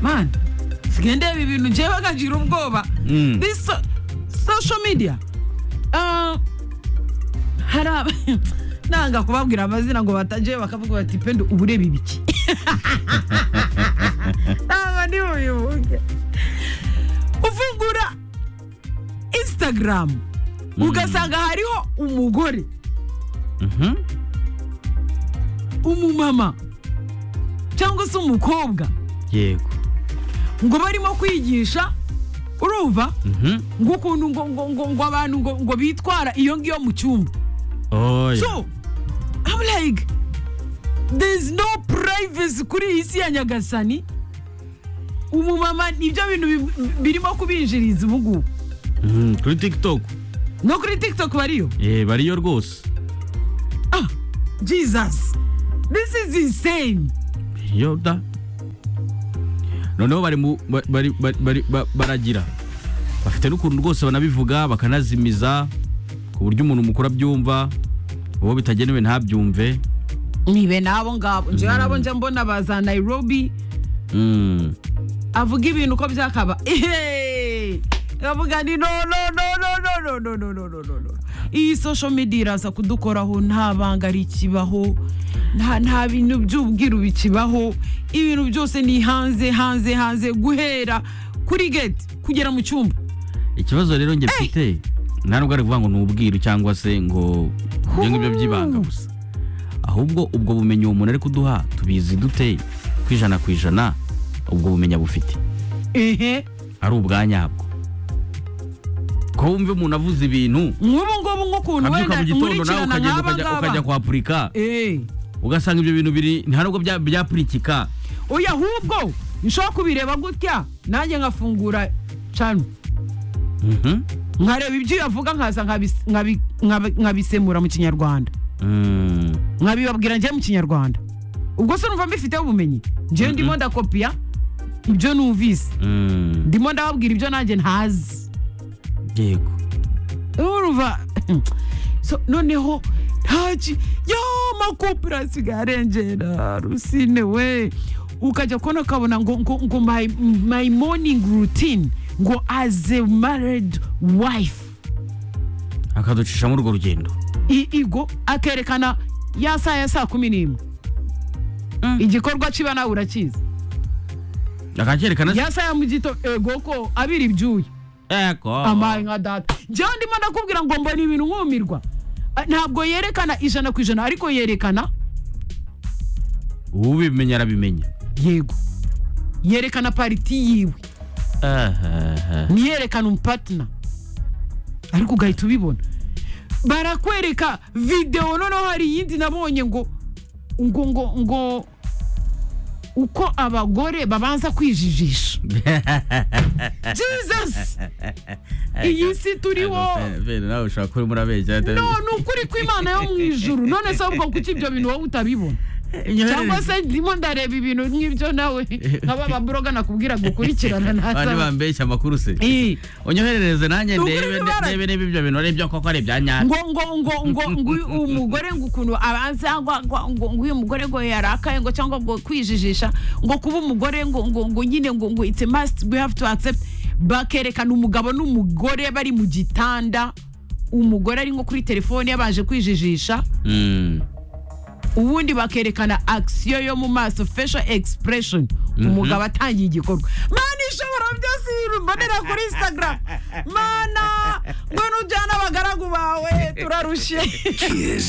man sigende ibi bintu ngewe nkagira ubwoba Mm. this so- social media uh, hari aba nanga kubabwira amazina ngo bataje bakavuga bati pendo uba ureba ibiki ntabwo ndi bubivuge uvugura instagram ugasanga hariho umugore Mhm. umumama cyangwa se umukobwa yego ngo barimo kwigisha urumva Mhm. ngo ukuntu ngo ngo ngo ngo abantu ngo ngo bitwara iyo ngiyo mu cyumba oya so I'm like there's no privacy kuri iyi si ya nyagasani umumama nibyo bintu bi- birimo kubinjiriza ubu ngubu Mhm, kuri tiktok no kuri tiktok bariyo eh bariyo rwose ah jesus this is insane bariyo da noneho bari mu ba- bari bari- bari- ba- baragira bafite n'ukuntu rwose banabivuga bakanazimiza ku buryo umuntu mukuru abyumva uwo bitagenewe ntabyumve nibe n'abo ngabo njyewe hari abo njya mbona baza nairobi Mm. avuga ibintu uko byakaba Ehehe! avuga ni no no no no no no no no no no no no iyi social media iraza kudukoraho nta banga rikibaho nta nta bintu by'ubwiru bikibaho ibintu byose ni hanze hanze hanze guhera kuri gate kugera mu cyumba ikibazo rero njye mfite nta nubwo ari kuvuga ngo ni ubwiru cyangwa se ngo ibyo ngibyo by'ibanga gusa ahubwo ubwo bumenyi uwo muntu ari kuduha tubizi dute ku ijana ku ijana ubwo bumenyi abufite ehe ari ubwa nyabwo ko wumva umuntu avuze ibintu nk'ubu ngubu nk'ukuntu abyuka wenda mu gitondo nkurikirana nawe ukagenda nk'aba ukajya- ukajya ngaba kwapurika eee ugasanga ibyo bintu biri nta nubwo bya- byapurikika oya ahubwo nshobora kubireba gutya nanjye nkafungura cano Mhm. nkareba ibyo yavuga nkaza nkabis- nkabi- nkabi- nkabisemura mu kinyarwanda Mm. nkabibabwira njye mu kinyarwanda ubwo se numva mbifiteho ubumenyi njyewe ndimo ndakopiya ibyo numvise Mm. ndimo ndababwira ibyo nanjye ntazi yego urumva so noneho ntaki yo amakopera asigaye arengera rusine we ukajya kubona ukabona ngo ngo ngo my, my morning routine ngo as a married wife akaducishamo urwo rugendo I- igo akerekana ya saa ya saa kumi n'imwe igikorwa kiba nawe urakizi akacyerekana se ya saa ya mu gito ego ko abira ibyuya eko amaye nka data njyewe ndimo ndakubwira ngo mbona ibintu nkumirwa Ah, ntabwo yerekana ijana ku ijana ariko yerekana ubimenya arabimenya yego yerekana pariti yiwe Aha. ntiyerekana umupatina ariko ugahita ubibona barakwereka videwo noneho hari iyindi nabonye ngo ngo ngo ngo uko abagore babanza kwijijisha jesus iyi si turiho Bene, nawe ushobora kuba urimo urabeshya atari- no ni ukuri kw'imana yo mu ijuru none se ahubwo kuki ibyo bintu wowe utabibona cyangwa se ndimo ndareba ibintu nk'ibyo nawe nk'aba baburoga nakubwira gukurikirana Abandi ntasaba bambeshya amakuru se Eh. unyoherereze nanjye Nukuri ndebe bibara- ndebe niba ibyo bintu ari ibyo koko ari ibya nyabyo ngo ngo ngo ngo ngo uyu- umugore ngo ukuntu abanza ngo ngo- ngo ngo uyu mugore ngo yarakaye ngo cyangwa ngo kwijijisha ngo kuba umugore ngo ngo ngo nyine ngo ngo it's a must we have to accept bakerekana umugabo n'umugore bari mu gitanda umugore ari nko kuri telefone yabanje kwijijisha ubundi bakerekana action yo mu maso facial expression umugabo atangiye igikorwa mana ishobora byose ibintu mbonera kuri instagram mana ngo nujyane abagaragu bawe turarushye Kiss.